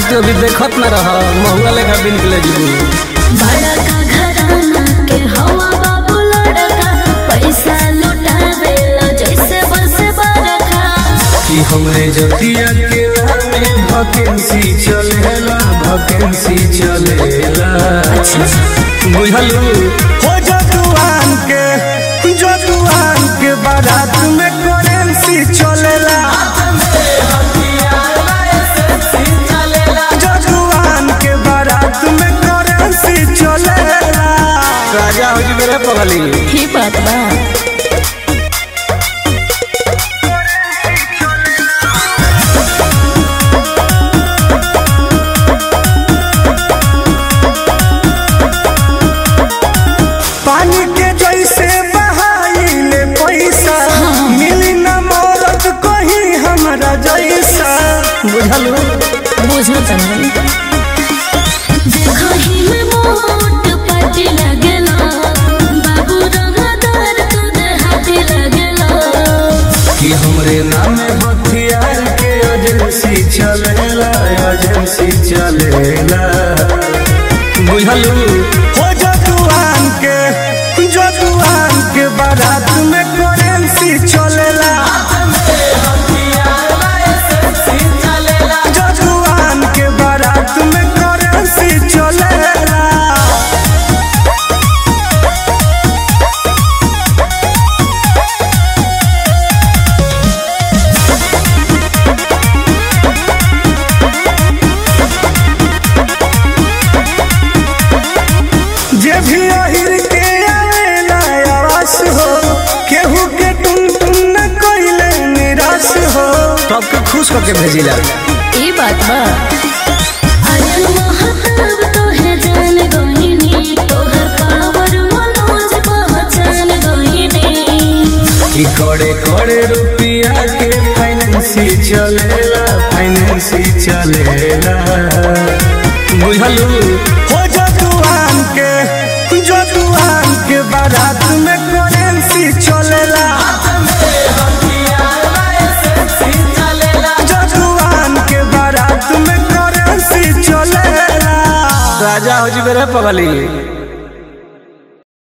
तू अभी देखत न रह महुआ लेखा बिन के ले जीबू बड़ा का घराना के हवा बाबू लड़का पैसा लुटावेला जैसे बस बरखा कि हमरे जतिया के में वैकेंसी चलेला वैकेंसी चलेला बुझलू हो जजुआन के जजुआन के बारात में करेंसी चलेला जजुआन के बारात में करेंसी चलेला राजा हो जी मेरे पगली ही बात बा पानी के जैसे बहाइले पैसा मिली न मौरत कहीं हमरा जैसा बुझलू बुझो तनी देखो ही में मोट पाटी लगेला बाबू रंगदार तुद हाथी लगेला कि हमरे नाम हथियार के एजेंसी चलेला एजेंसी चलेला बुझलू हो जजुआन के जजुआन के बारात में करेंसी चलेला जजुआन के बारात में करेंसी चलेला जे भी अहिर के आवेला आवास हो केहू के टुन टुन न कइले निराश हो सबके खुश करके भेजिला ई बात बा अरे महताब तो है जान गोहिनी तोहर पावर मनोज पहचान गोहिनी कि कड़े कड़े रुपया के फाइनेंसी चलेला फाइनेंसी चलेला बुझलू हो जजुआन के जजुआन के बारात में करेंसी चलेला जजुआन के बारात में करेंसी चलेला राजा हो जी मेरे पगली